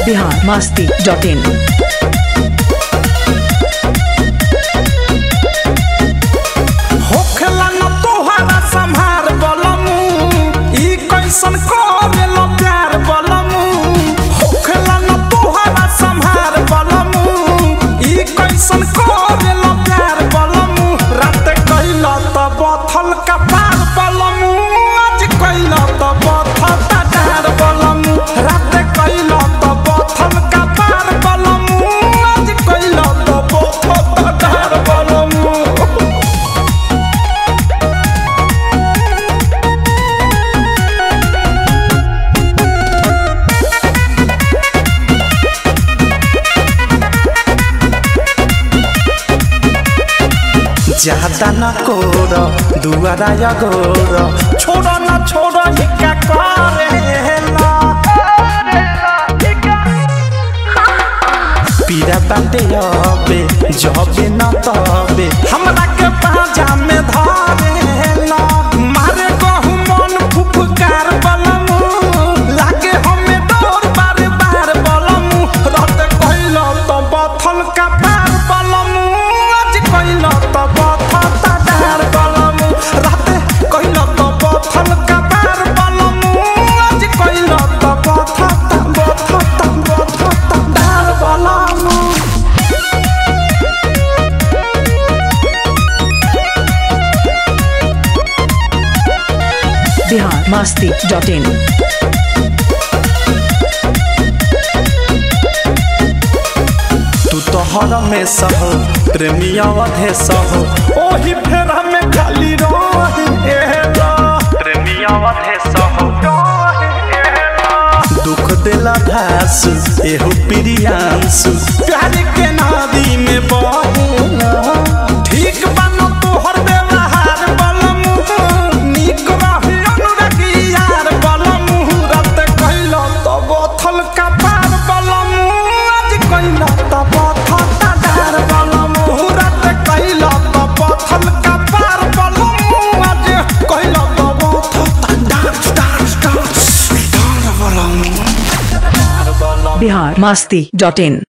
Bihar Masti dot in होखेला न तोहरा संहार बलमू ई कैसन करेलो प्यार बलमू होखेला न तोहरा संहार बलमू ई कैसन करेलो प्यार बलमू रात कैला त बथल कपार बलमू आज कैला त बथल डार बलमू रात कैला त बथल कपार बलमू आज कैला त बथल डार बलमू ज्यादा न कोर दुआरा या गोर छोड़ न छोड़ हिका करेला पीरा बाटे अबे जबे न तबे हमरा के पाजा में धरेला मारे कहू मन फुफकार बलमू लागे हमें डोर बार बार बलमू रत कइल त बथल का पार बलमू आज कइल त बथल डार बलमू रात कइल त बथल का पार बलमू आज कइल त बथल बथल बथल डार बलमू बिहार मस्ती डॉट इन तू तो हर में सह प्रेमिया वधे सह ओही फेरा में खाली रहेला प्रेमिया वधे सह दुख देला घास एहो प्रियांशु प्यार के नदी में बहेला ठीक बानो तोहर व्यवहार बलमु नीक रही अनुरागी यार बलमु रात कइला त बथल का पार बलमु आज कइला त बथल डार बलमु रात कइला त बथल का पार बलमु आज कइला त बथल डार डार डार डार बलमु बिहार मस्ती डॉट इन